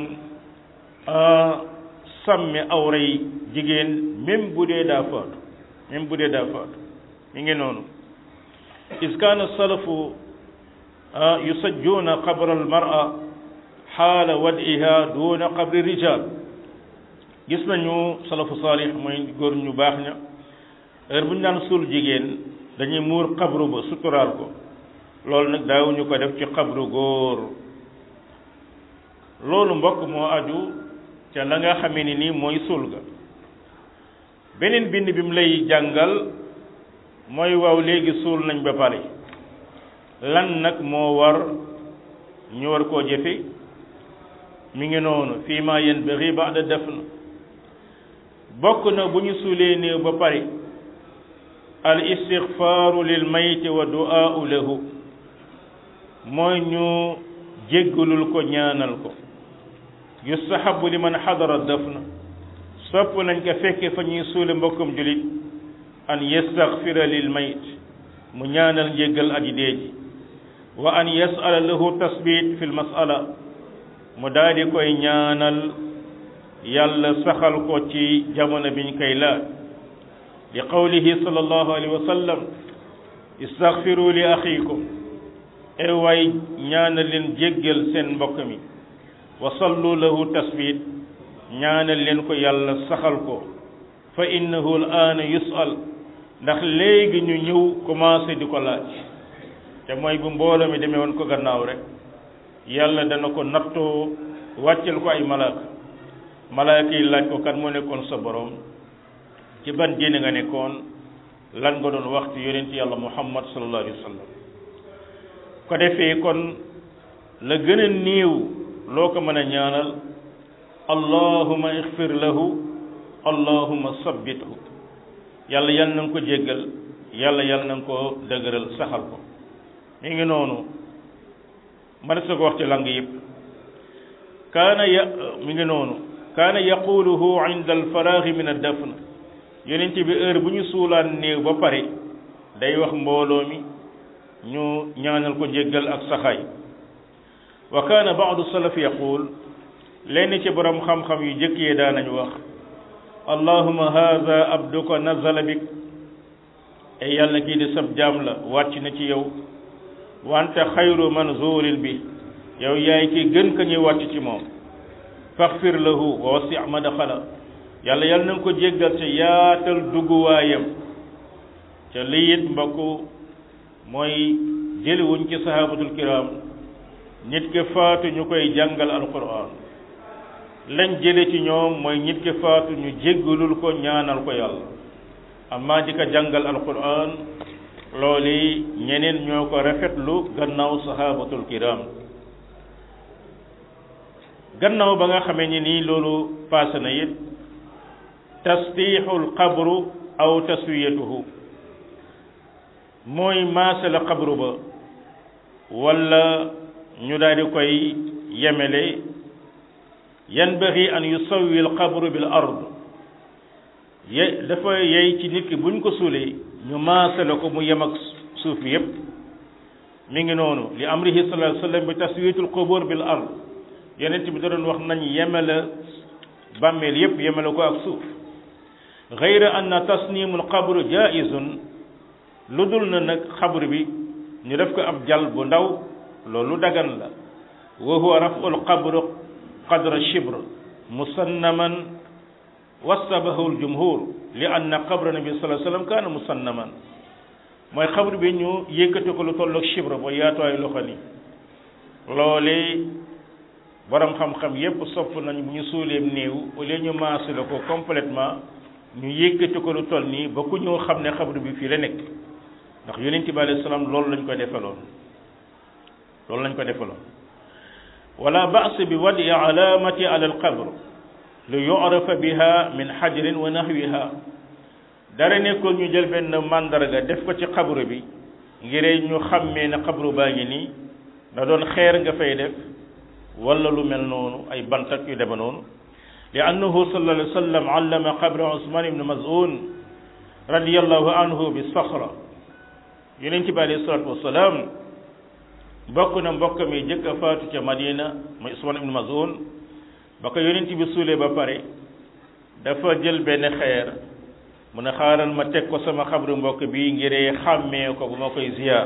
sàmme awray jigéen même bu dee daa faatu même bu dee daa faatu mi ngi noonu is kaana salafu yusajjuuna qabra almara xaala wadiha duuna qabri rijal gis nañu salafu saalih mooy góor ñu baax ña heure bu ñu daan suul jigéen dañuy muur xabru ba suturaal ko loolu nag daawuñu ko def ci xabru góor loolu mbokk moo aju ca la nga xamee ni nii mooy suul ga beneen bind bi mu lay jàngal mooy waaw léegi suul nañ ba pare lan nag moo war ñu war koo jëfe mi ngi noonu fii ma yanbaghi ba'da dafn bokk na bu ñu suulee néew ba pare al istighfaaru lil mayti wa du'aa'u lahu mooy ñu jéggalul ko ñaanal ko yustahabu liman xadara dafna sopp nañ ko fekke fa ñuy suule mbokkum julit an yastaghfira lil mayt mu ñaanal njéggal aji dee ji wa an yas'ala lahu tasbit fi l mas'ala mu daal di koy ñaanal yàlla saxal ko ci jamono biñ koy laaj li qawlihi sallallahu alayhi wa sallam istaghfiru li axiikum e waay ñaanal leen jéggal seen mbokk mi wa sallu lahu tasbit ñaanal leen ko yàlla saxal ko fa innahu al aana yus'al ndax léegi ñu ñëw commencé di ko laaj te mooy bu mbooloo mi demee woon ko gannaaw rek yàlla dana ko nattoo wàccel ko ay malaaka malaaka yi laaj ko kan moo nekkoon sa borom ci ban diine nga nekkoon lan nga doon wax ci yonent yàlla muhammad sallallahu alayhi wa sallam ko defee kon la gën a néew loo ko mën a ñaanal allahuma ixfir lahu allahuma sabbithu yàlla yal na nga ko jéggal yàlla yal na nga ko dëgëral saxal ko mi ngi noonu mën sa ko wax ci lang yëpp kaana ya mi ngi noonu kaana yaquluhu inda alfaraaxi min addafn yonent bi heure bu ñu suulaan néew ba pare day wax mbooloo mi ñu ñaanal ko jéggal ak saxaay wa kaana baadu salaf yaqul lenn ci borom xam-xam yu jëkk yee daanañu wax allahuma haada abduka nazala bik ay yàlla kii di sab jaam la wàcc na ci yow wante xayru manzurin bi yow yaay ki gën ka ñuy wàcc ci moom faxfir lahu wa wasi madaxala yàlla yàlla na nga ko jéggal ca yaatal dugguwaayam ca liyit mbokk mooy jëliwuñ ci sahabatul kiram nit ki faatu ñu koy jàngal alquran lañ jële ci ñoom mooy nit ki faatu ñu jéggalul ko ñaanal ko yàlla amma di ko jàngal alquran loolu ñeneen ñoo ko rafetlu gannaaw sahabatul kiram gannaaw ba nga xamee ni nii loolu paase na it tasdiixul qabru aw taswiyatuhu mooy maase la qabru ba wala ñu daal di koy yemele yanbaghi an yusawwi al qabru bil ard ye dafa yey ci nit ki buñ ko suulee ñu maase la ko mu yem ak suuf bi yépp mi ngi noonu li amrihi sallallahu alayhi wa sallam bi taswiyatul qubur bil ard yonent bi da doon wax nañ yemele bàmmeel yépp yemele ko ak suuf gayra anna tasnimul qabru jaizun lu dul na nag xabru bi ñu def ko ab jal bu ndaw loolu dagan la wa huwa raful qabru qadra shibr musannaman wasabahu ljumhur li anna qabra nabi sallallahu alayhi wasallam kaana musannaman mooy xabru bi ñu yëkkati ko lu tolloog shibr ba yaatuwaay loxo ni loole borom xam-xam yépp sopp nañ bu ñu suuleem néew au lieu ñu maase la ko complètement ñu yëkkati ko lu toll nii ba ku ñëw xam ne xabru bi fii la nekk ndax yonent bi alayhi salaam loolu lañ ko defaloon loolu lañ ko defaloon wala ba's bi wadi alamati ala alqabr lu yu'rafa biha min xajrin wa nahwiha dara nekkul ñu jël benn màndarga def ko ci xabru bi ngir ñu xàmmee ne xabru baa ngi nii da doon xeer nga fay def wala lu mel noonu ay bantak yu deme noonu li annahu sallallahu alayhi wa sallam allama qabra usman ibn maz'un radiyallahu anhu bi saxra yonent bi alayhi salatu wasalaam bokk na mbokk mi jëkk a faatu ca madina mooy usman ibn maz'un ba ko yonent bi suulee ba pare dafa jël benn xeer mu ne xaaral ma teg ko sama xabru mbokk bi ngiree xàmmee ko bu ma koy ziyaar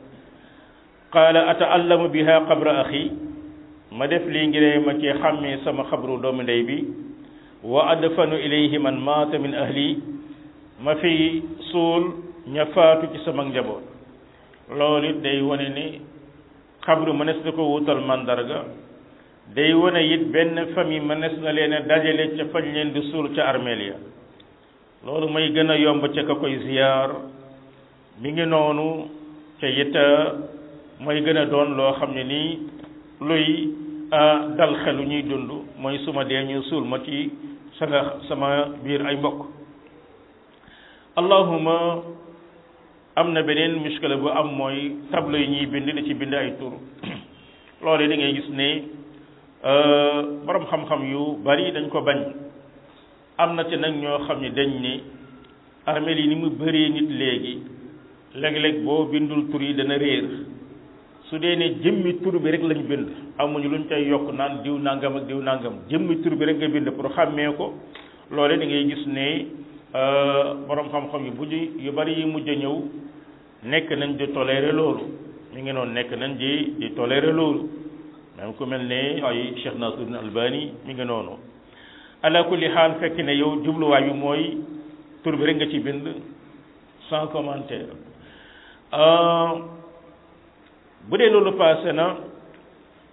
qaala ata'allamu biha qabra axi ma def lii ngiree ma ci xàmmee sama xabru doomu ndey bi wa adfanu ilayhi man maata min ahli ma fi suul ña faatu ci sama njaboot loolu it day wane ni xabru mënees na ko wutal mandarga day wane it benn famille mënees na leen a dajale ca fañ leen di suul ca armeel ya loolu mooy gën a yomb ca ka koy ziyaar mi ngi noonu ca it mooy gën a doon loo xam ne nii luy dal xelu ñuy dund mooy suma dee ñu suul ma ci sa nga sama biir ay mbokk allahuma am na beneen muskila bu am mooy tableau yi ñuy bind di ci bind ay tur loolu da ngay gis ne borom xam-xam yu bari dañ ko bañ am na ci nag ñoo xam ne dañ ne armeel yi ni mu bëree nit léegi léeg-léeg boo bindul tur yi dana réer su dee ne jëmmi tur bi rek lañ bind amuñu luñ cay yokk naan diw nangam ak diw nangam jëmmi tur bi rek nga bind pour xàmmee ko loole da ngay gis ne borom xam-xam yu mujj yu bari yi mujj a ñëw nekk nañ di toléré loolu mi ngi noonu nekk nañ di di toléré loolu même ku mel ne ay Cheikh Nasiruddin Albani mi ngi noonu ala kulli xaal fekk ne yow jubluwaay bi mooy tur bi rek nga ci bind sans commentaire bu dee loolu passé na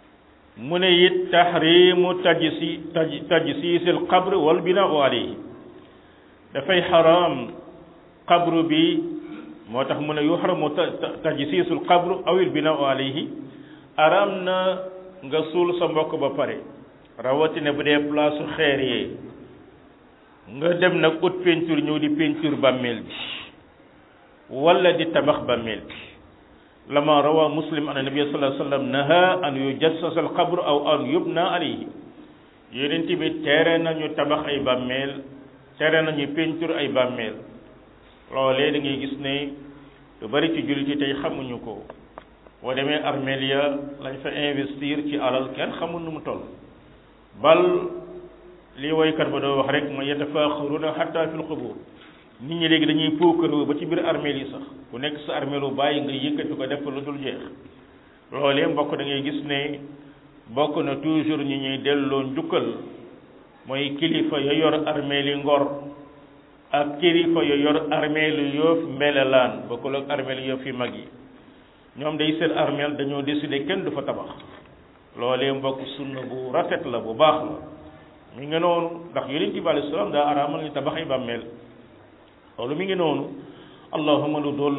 mu ne it tahrimu tajsi taj tajsiisil qabr wal binaau alayhi dafay xaraam qabru bi moo tax mu ne yuxramu tajsiisul qabr awil binaau alayhi araam na nga suul sa mbokk ba pare rawatina bu dee place xeer yee nga dem nag ut peinture ñëw di peinture bàmmeel bi wala di tabax bàmmeel bi lama rawa muslim an nabi sallallahu alayhi wa sallam naha an yujassas al qabr aw an yubna alayhi yonent bi tere nañu tabax ay bàmmeel tere nañu peinture ay bàmmeel loolee da ngay gis ne lu bari ci jullit yi tey xamuñu ko boo demee armeel ya lañ fa investir ci alal kenn xamul nu mu toll bal li woykat ba doo wax rek ma yatafaaxaruna xatta fil qubur nit ñi léegi dañuy puukaroo ba ci biir armeel yi sax ku nekk sa armeelu bàyyi nga yëkkati ko def lu dul jeex loolee mbokk da ngay gis ne bokk na toujours ñi ñuy delloo njukkal mooy kilifa ya yor armeeli ngor ak kilifa ya yor armeelu yoof mbelelaan bokkul ak armeelu yoof yi mag yi ñoom day seen armeel dañoo décider kenn du fa tabax loolee mbokk sunna bu rafet la bu baax la mi ngi noonu ndax yonent bi alayhi salaam daa araamal ñu tabax ay bàmmeel loolu mi ngi noonu allahuma lu dool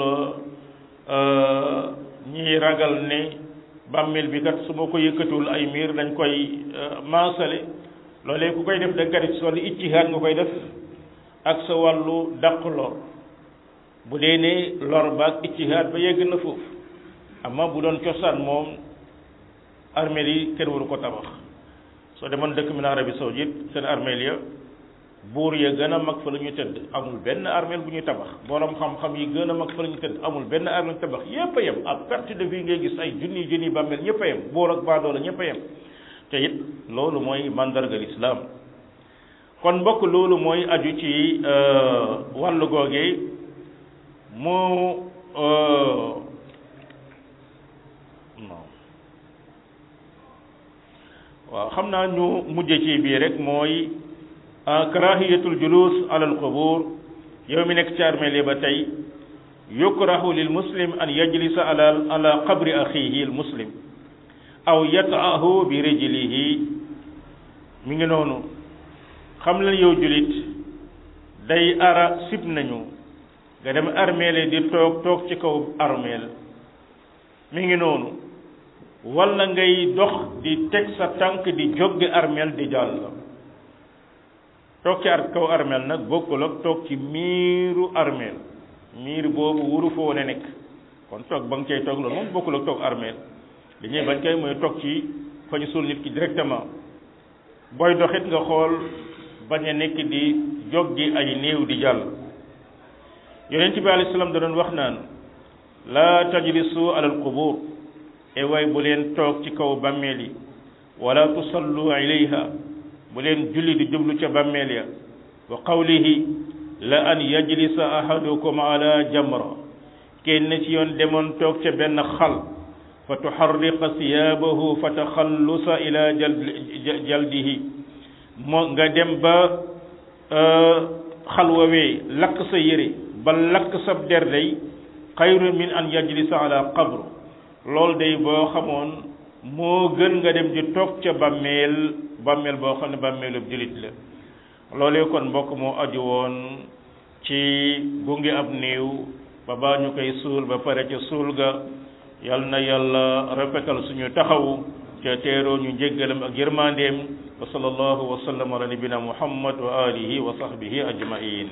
ñiy ragal ne bàmmeel bi kat su ma ko yëkkatiwul ay miir dañ koy maasale loolee ku koy def da nga def si wàllu ijtihaad nga koy def ak sa wàllu dàq lor bu dee ne lor ba ak ijtihaad ba yegg na foofu amma bu doon cosaan moom armeel yi kenn waru ko tabax soo demoon dëkk mi na Arabie Saoudite seen armeel ya buur ya gën a mag fa la ñu tëdd amul benn armeel bu ñuy tabax borom xam-xam yi gën a mag fa la ñu tëdd amul benn armeel tabax yépp a yem ak perte de vie ngay gis ay junni junni bàmmeel ñëpp a yem boor ak baadoo la ñëpp a yem te it loolu mooy mandargal islam kon mbokk loolu mooy aju ci wàllu googee mu non waaw xam naa ñu mujje ci bii rek mooy karahiyatul julus ala al qubur yow mi nekk ci armeel yi ba tey yukrahu lil muslim an yajlisa ala ala qabri axihi al muslim aw yataahu bi rijlihi mi ngi noonu xam leen yow julit day ara sib nañu nga dem armeel di toog toog ci kaw armeel mi ngi noonu wala ngay dox di teg sa tànk di jóggi armeel di jàll toog ci ar kaw armeel nag bokkul ak toog ci miiru armeel miir boobu wuru fa woon a nekk kon toog ba nga cay toog loolu moom bokkul ak toog armeel li ñuy bañ kay mooy toog ci fa ñu suul nit ki directement booy doxit nga xool bañ a nekk di jóggi ay néew di jàll yonent bi alayhi salaam da doon wax naan laa tajlisu alal qubur e waay bu leen toog ci kaw bàmmeel yi wala tusallu ilayha bu leen julli di jublu ca bàmmeel ya wa qawlihi la an yajlisa ahadukum ala jamra kenn ci yoon demoon toog ca benn xal fa tuharriqa siyaabahu fa taxallusa ila jaldihi moo nga dem ba xal wawee lakk sa yére ba lakk sa der day xayru min an yajlisa ala qabr loolu day boo xamoon moo gën nga dem di toog ca bàmmeel bàmmeel boo xam ne bàmmeelub jullit la loolee kon mbokk moo aju woon ci gunge ab néew ba baa ñu koy suul ba pare ca suul ga yal na yàlla rafetal suñu taxawu ca teeroo ñu njéggalam ak yërmandeem wa sallallahu wa sallam ala nabina muhammad wa alihi wa sahbihi ajmain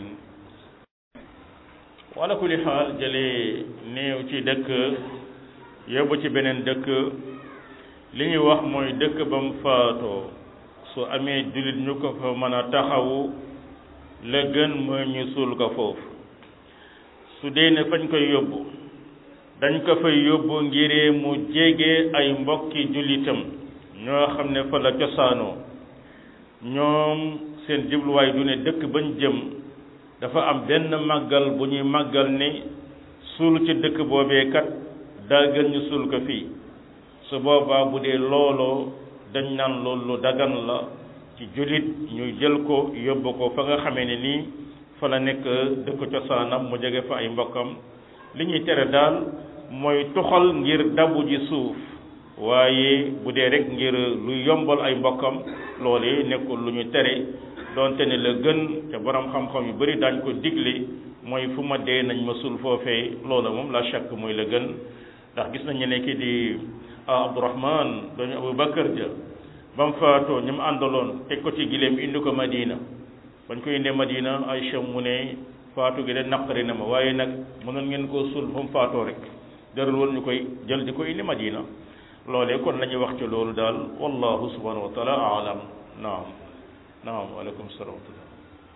wala kulli xaal jëlee néew ci dëkk yóbbu ci beneen dëkk li ñuy wax mooy dëkk ba mu faatoo su amee jullit ñu ko fa mën a taxawu la gën mooy ñu suul ko foofu su dee ne fañ koy yóbbu dañ ko fay yóbbu ngiree mu jege ay mbokki jullitam ñoo xam ne fa la cosaanoo ñoom seen jubluwaay du ne dëkk bañ jëm dafa am benn màggal bu ñuy màggal ni suul ci dëkk boobee kat daa gën ñu suul ko fii su boobaa bu dee looloo dañ naan loolu lu dagan la ci jullit ñu jël ko yóbbu ko fa nga xamee ne nii fa la nekk dëkk cosaanam mu jege fa ay mbokkam li ñuy tere daal mooy tuxal ngir dabu ji suuf waaye bu dee rek ngir lu yombal ay mbokkam loolee nekkul lu ñu tere doonte ne la gën te borom xam-xam yu bari daañ ko digle mooy fu ma dee nañ ma sul foofee loola moom la chàkk mooy la gën ndax gis nañu ne ki di Abdourahman dañu Abu Bakar ja ba mu faatoo ñu mu àndaloon teg ko ci gileem indi ko Madina bañ ko indee Madina Aïcha mu ne faatu gi de naqari na ma waaye nag mënoon ngeen koo sul fu mu faatoo rek jarul woon ñu koy jël di ko indi Madina loolee kon la ñuy wax ci loolu daal wallahu subhanahu wa taala alam naam naam waaleykum salaam wa rahmatullah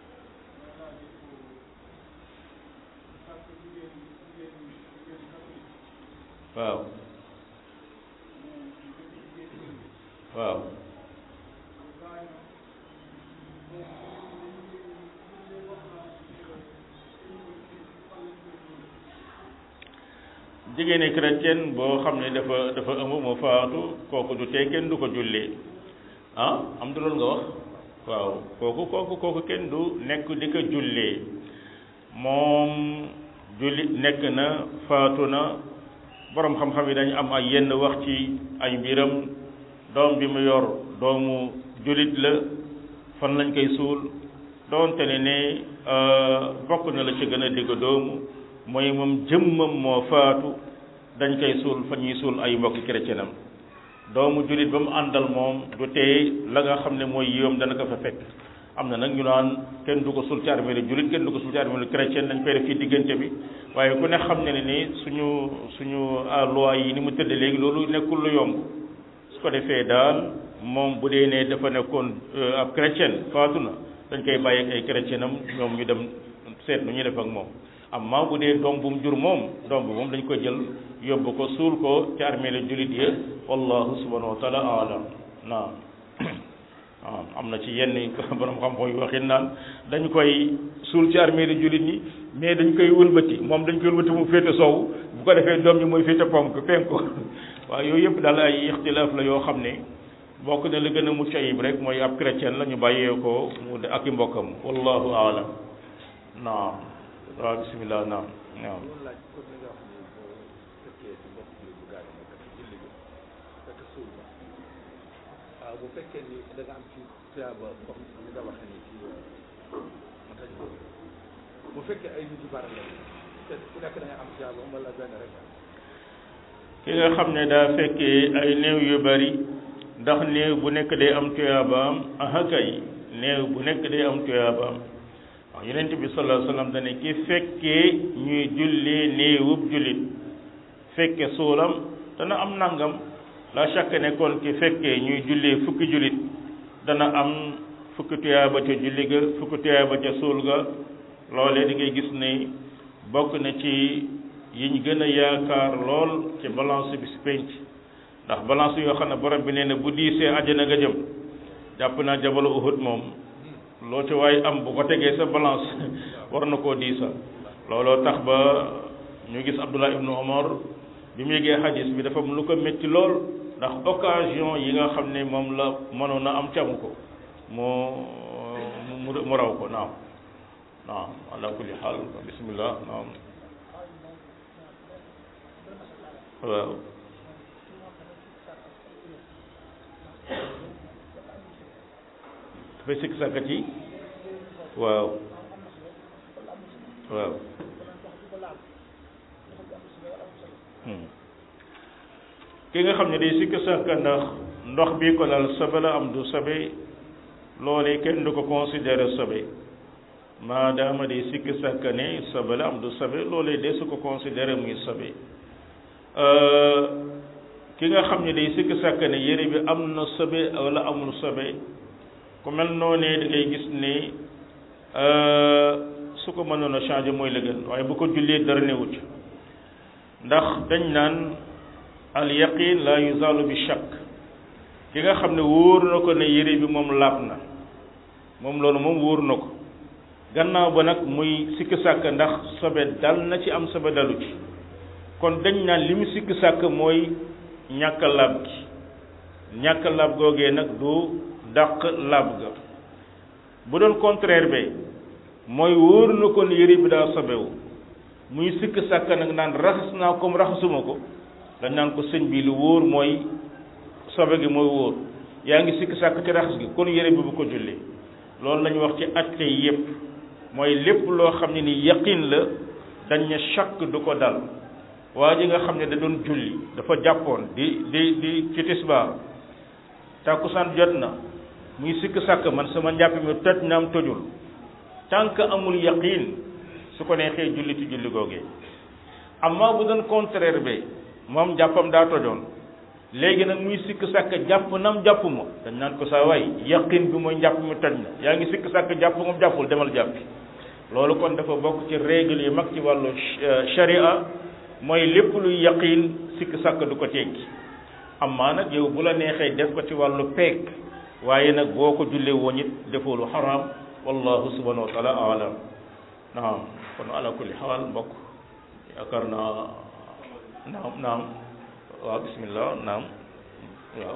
waaw waaw jigéeni chrétienne boo xam ne dafa dafa ëmb mu faatu kooku du tee kenn du ko jullee ah am du loolu nga wax waaw kooku kooku kooku kenn du nekk di ko jullee moom julli nekk na faatu na borom xam-xam yi dañu am ay yenn wax ci ay mbiram doom bi mu yor doomu jullit la fan lañ koy suul doonte ne ne bokk na la ci gën a digg doomu mooy moom jëmmam moo faatu dañ koy suul fa ñuy suul ay mbokki chrétienam doomu jullit ba mu àndal moom du tee la nga xam ne mooy yiwam dana ko fa fekk am na nag ñu naan kenn du ko suul ci armeelu jullit kenn du ko suul ci armeelu chrétien dañ koy def ci diggante bi waaye ku ne xam ne ne ni suñu suñu loi yi ni mu tëdd léegi loolu nekkul lu yomb su ko defee daal moom bu dee ne dafa nekkoon ab chrétien faatu na dañ koy bàyyi ak ay chrétienam ñoom ñu dem seet nu ñuy def ak moom amma bu dee doom bu mu jur moom doom bu moom dañ ko jël yóbbu ko suul ko ci armeelu jullit ya wallahu subhanahu wa taala alam naam waaw am na ci yenn borom xam-xam yu waxin naan dañ koy suul ci armée di jullit ñi mais dañ koy wëlbati moom dañ koy wëlbati mu féete sow bu ko defee doom ñi mooy féete ponk penk ko waaw yooyu yëpp daal ay ixtilaaf la yoo xam ne bokk na li gën a mucc ayib rek mooy ab chrétien la ñu bàyyee ko mu de ak i mbokkam wallahu aalam naam waaw bismillah naam naam waaw bu fekkee ni da nga am ci tuyaaba comme ni nga waxee ni ci ma tañ ko bu fekkee ay nit yu bari la te ku nekk da nga am tuyaaba wala benn rek ki nga xam ne daa fekkee ay néew yu bari ndax néew bu nekk day am tuyaabaam aha kay néew bu nekk day am tuyaabaam waaw yonent bi sallallahu alayhi wasallam dane ki fekkee ñuy jullee néewub jullit fekke suulam dana am nangam la chaque ne kon ki fekkee ñuy jullee fukki jullit dana am fukki tuyaaba ca julli ga fukki tuyaaba ca suul ga loolee di ngay gis ne bokk na ci yiñ gën a yaakaar lool ci balance bi si penc ndax balance yoo xam ne borom bi nee na bu diisee àjjana nga jëm jàpp naa jabalu Uhud moom loo ci waaye am bu ko tegee sa balance war na koo diisa looloo tax ba ñu gis Abdullah ibnu Omar bi mu yëgee xadis bi dafa lu ko métti lool ndax occasion yi nga xam ne moom la mënoon a am camu ko moo mu mu raw ko naam naam ala kulli xaal bismillah naam waaw dafay sikk sàkkat yi waaw waaw ki nga xam ne day sikk sàkka ndax ndox bi ko lal sobe la am du sobe loolee kenn du ko considéré sobe maadaama day sikk sàkka ne sobe la am du sobe loolee de su ko considéré muy sobe ki nga xam ne day sikk sàkka ne yére bi am na sobe wala amul sobe ku mel noonee da ngay gis ne su ko mënoon a changé mooy la gën waaye bu ko jullee dara newut ndax dañ naan al yaqin la yuzalu bi shakk ki nga xam ne wóor na ko ne yére bi moom laab na moom loolu moom wóor na ko gannaaw ba nag muy sikk sàkk ndax sobe dal na ci am sobe dalu ci kon dañ naan li mu sikk sàkk mooy ñàkk laab gi ñàkk laab googee nag du dàq laab ga bu doon contraire be mooy wóor na ko ne yére bi daa sobewu muy sikk sàkk nag naan raxas naa comme raxasuma ko dañ naan ko sëñ bi lu wóor mooy sobe gi mooy wóor yaa ngi sikk sàkk ci raxas gi kon yére bi bu ko julli loolu lañu wax ci atte yépp mooy lépp loo xam ne ni yaqin la dañ ne chàkk du ko dal waa ji nga xam ne da doon julli dafa jàppoon di di di ci tisbaar tàkkusaan jot na muy sikk sàkk man sama njàpp mi toj na am tojul tant que amul yaqin su ko neexee julli ci julli googee amma bu doon contraire bi moom jàppam daa tojoon léegi nag muy sikk sàkk jàpp nam jàpp ma dañ naan ko saa waay yaqin bi mooy njàpp mi toj na yaa ngi sikk sàkk jàpp moom jàppul demal jàppi loolu kon dafa bokk ci règle yi mag ci wàllu sharia mooy lépp luy yaqin sikk sàkk du ko teggi amma nag yow bu la neexee def ko ci wàllu peek waaye nag boo ko jullee woon it defoo lu xaraam wallahu subhanahu wa taala alam naam kon ala kulli xaal mbokk yaakaar naa naam naam waaw bismillah naam waaw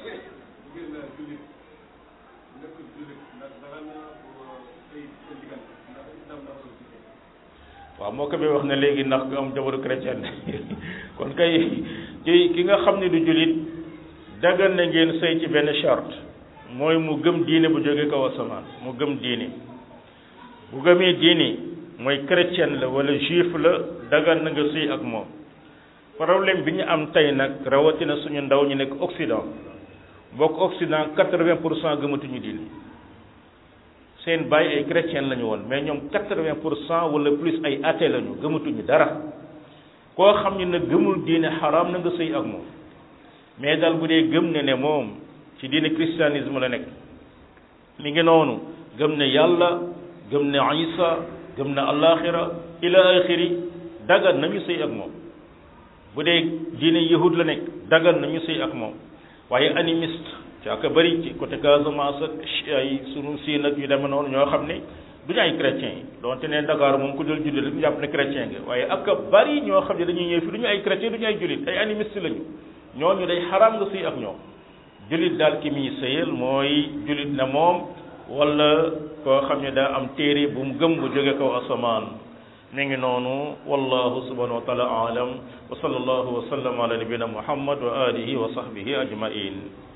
waaw moo ko bi wax ne léegi ndax nga am jabaru chrétien kon kay ki ki nga xam ne du jullit dagan na ngeen sëy ci benn charte mooy mu gëm diine bu jóge kaw asamaan mu gëm diine bu gëmee diine mooy chrétien la wala juif la dagan na nga sëy ak moom problème bi ñu am tey nag rawatina suñu ndaw ñu nekk Occident bokk Occident quatre-vingt pour cent gëmatuñu diine seen bàyyi ay chrétien lañu woon mais ñoom quatre-vingt pour cent wala plus ay athée lañu gëmatuñu dara koo xam ne nag gëmul diine xaraam na nga sëy ak moom mais daal bu dee gëm ne ne moom ci diine christianisme la nekk mi ngi noonu gëm ne yàlla gëm ne isa gëm ne alaxira ila axiri dagan nañu sëy ak moom bu dee diine yahud la nekk dagan nañu sëy ak moom waaye animiste ci ak bëri ci côté Casamance ak ay sunu siin ak yu demee noonu ñoo xam ne du ñu ay chrétien yi donte ne Dakar moom ku dul jullit rek ñu jàpp ne chrétien nga waaye ak bari ñoo xam ne dañuy ñëw fi du ñu ay chrétien du ñu ay jullit ay animiste lañu ñooñu day xaraam nga sëy ak ñoom jullit daal ki muy sëyal mooy jullit na moom wala koo xam ne daa am téere bu mu gëm bu jóge kaw asamaan mi ngi noonu wallahu subhanahu wa taala alam wa sallallahu wa sallam ala nabina muhammad wa alihi wa sahbihi ajmain